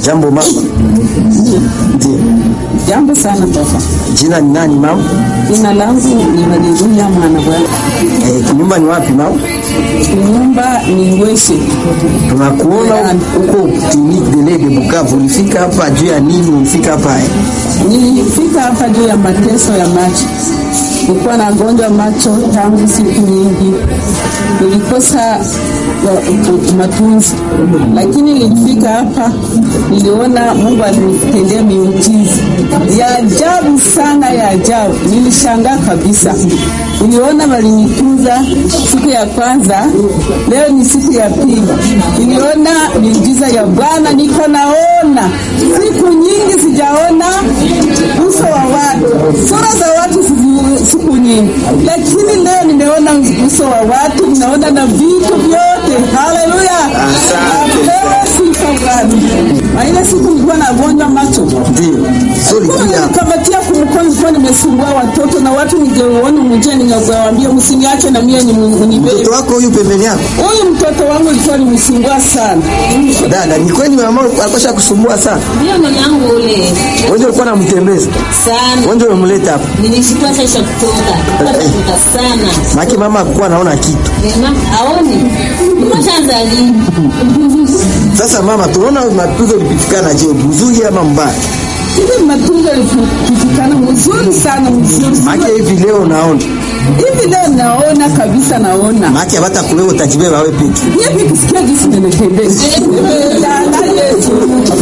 Jambo mama. Ndio. Jambo sana baba. Jina ni nani mama? Jina langu ni Haleluya mwana bwana. Eh, nyumba ni wapi mama? Nyumba ni Ngweshe. Tunakuona huko clinique de lait de Bukavu. Ulifika hapa juu ya nini? Ulifika hapa eh? Nilifika hapa juu ya mateso ya macho. Nilikuwa na gonjwa macho tangu siku nyingi, nilikosa uh, matunzi, lakini nilifika hapa, niliona Mungu alinitendea miujiza ya ajabu sana, ya ajabu. Nilishangaa kabisa, niliona walinitunza siku ya kwanza, leo ni siku ya pili, niliona miujiza ya Bwana, niko naona siku nyingi sijaona uso wa watu, sura za watu siku nyingi, lakini leo nimeona uso wa watu, ninaona na vitu vyote. Haleluya, apewe sifa Bwana. Na ile siku nilikuwa nagonjwa macho, Ndio. So ulikuja hapa. nikamatia kumkono, nilikuwa nimesumbua watoto na watu, ningeuona mjia, ningewaambia msiniache na mie nibebe. Mtoto wako huyu pembeni yako? Huyu mtoto wangu alikuwa nimsumbua sana. Dada, ni kweli mama alikuwa kusumbua sana? Ndio mwanangu ule Wewe ulikuwa unamtembeza? sana. Wewe ndio umemleta hapa? Nilishikwa sasa kutoka. Kutoka sana. Maki mama hakuwa anaona kitu. Mama aoni. Mshaanza lini? Sasa mama, tunaona matunzo yalipitikana, je, mzuri ama mbaya? Hivi matunzo yalipitikana mzuri sana, mzuri Maki hivi leo naona. hivi leo naona kabisa, naona Maki hata kulewa utajibeba wewe peke. hivi kusikia jinsi ninatembeza Nimeangalia Yesu.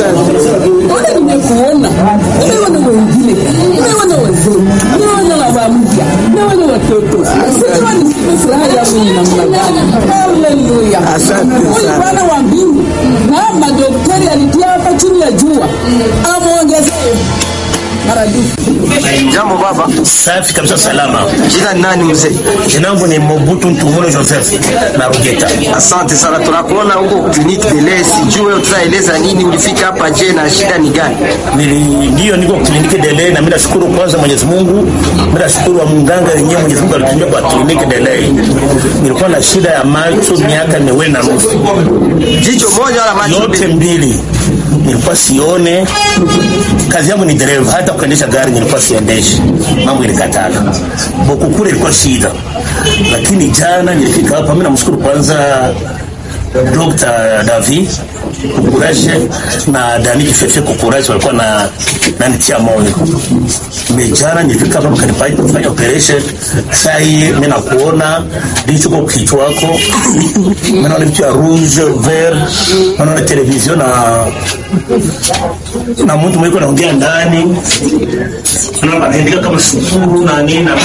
Ona nimekuona, nimeona wengine, nimeona wazee, nimeona baba mpya, nimeona watoto. Sijua nisipe furaha yangu ni namna gani. Haleluya. Asante Huyu sana. Bwana wa mbingu na madaktari alitia hapa chini ya jua, amwongezee maradufu. Jambo baba. Safi kabisa, salama. Jina ni nani mzee? Jina langu ni Mobutu Ntumulo Joseph na Rugeta. Asante sana, tunakuona huko clinique de lait. Sijui utaeleza nini, ulifika hapa je, na shida ni gani? Nili- Ndio niko kliniki Delay na mimi nashukuru kwanza Mwenyezi Mungu. Mimi nashukuru wa mganga yenyewe Mwenyezi Mungu alitumia kwa kliniki Delay. Nilikuwa na shida ya macho miaka miwili na nusu. Jicho moja wala macho Yote mbili? mbili. Nilikuwa sione. Kazi yangu ni dereva, hata kuendesha gari nilikuwa siendeshi. Mambo ilikatala. Boku kule ilikuwa shida. Lakini jana nilifika hapa, mimi namshukuru kwanza Dr. David Kukuraje na Dani Kifefe Kukuraje walikuwa na nanitia moyo. Mejana nilifika hapa wakanipa kufanya operation. Sasa hii mimi nakuona ndicho kwa kichwa wako. Mimi naona vitu ya rouge vert, naona television na na mtu mwiko naongea ndani. Naona anaandika kama sukuru na nini na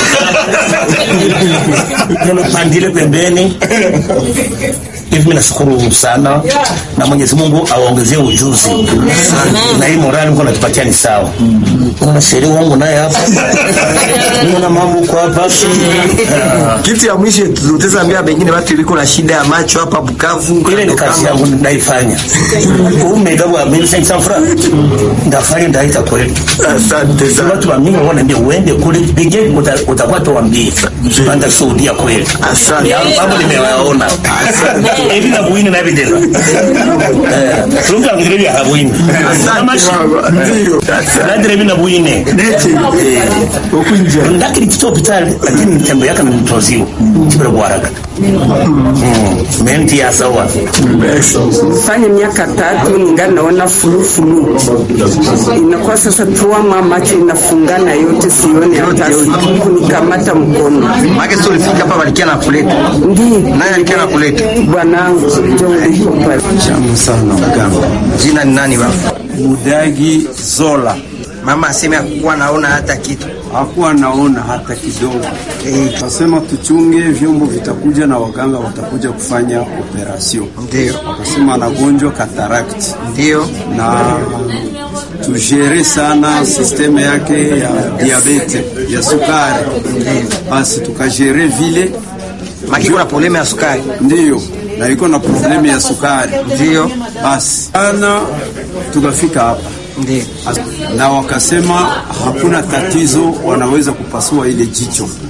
naona pandile pembeni hivi mimi nashukuru sana na Mwenyezi Mungu awaongezee ujuzi na hii morali mko natupatia ni sawa. Kuna sheria wangu naye hapa, niona mambo kwa hapa Ah, Kitu ya mwisho tutaweza wengine watu iliko na shida ya macho hapa Bukavu. ile ni kazi yangu naifanya. Umega wa mimi sasa mfra ndafanya ndaita kweli. Asante Sasa sana. watu wa mimi wanaambia uende kule pige utakuwa tuambie. Panda shuhudia kweli. Asante. Ya mambo nimewaona. Hivi na buini na evidence. Eh, tunga ngire vya habuini. Kama shi. Ndio. Nadire vina buine. Huku nje. Ndakiri kito hospitali lakini mtembo yake nimtoziwa. Kibere bwaraga. Mm. Menti ya sawa. fanya miaka tatu ningali naona fulufulu, inakuwa sasa tuama macho inafungana yote, sione hata kunikamata mkono. Maki sio ulifika hapa walikia na kuleta. Ndi Nani alikia na kuleta? bwanangu ndio uliko pale. Tamu sana mganga. Jina ni nani baba? Mudagi Zola Mama aseme hakuwa naona hata kitu. hakuwa naona hata kidogo. Eh, Kasema tuchunge, vyombo vitakuja na waganga watakuja kufanya operation. Ndio. Wakasema anagonjwa cataract Ndio. na tujere sana sisteme yake ya diabete ya sukari, basi tukajere vile, Maki kuna problema ya sukari. ndiyo na iko na problemu ya sukari, Ndio. basi ana tukafika hapa Ndio. na wakasema hakuna tatizo, wanaweza kupasua ile jicho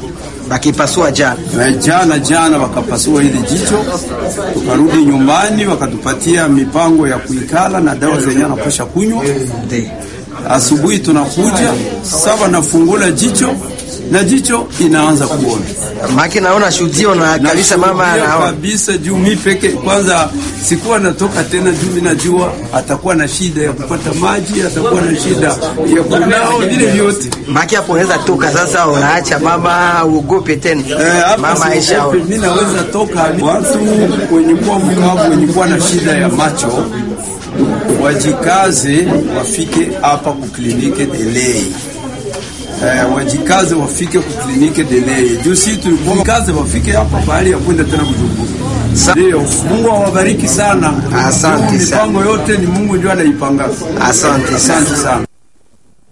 bakipasua jana Na jana jana wakapasua hili jicho, tukarudi nyumbani, wakatupatia mipango ya kuikala na dawa zenye anapasha kunywa. Asubuhi tunakuja saba, nafungula jicho na jicho inaanza kuona maki naona shuhudio na kabisa mama Nashuhudia anaona kabisa juu mi peke kwanza sikuwa natoka tena, juu mi najua atakuwa na shida ya kupata maji, atakuwa na shida ya kunao vile vyote. maki hapo unaweza toka sasa, unaacha mama uogope tena Eh, hapa mama Aisha siogope, mi naweza toka. Watu wenye kuwa mkavu, wenye kuwa na shida ya macho wajikaze, wafike hapa kuklinike Delei. Eh, wajikaze wafike kuklinike Delei juu si tulikuwa kaze, wafike hapa bahali ya kwenda tena Bujumbura. Ndio, Mungu awabariki sana. Asante sana. Mipango yote ni Mungu ndio anaipanga. Asante sana. Asante sana.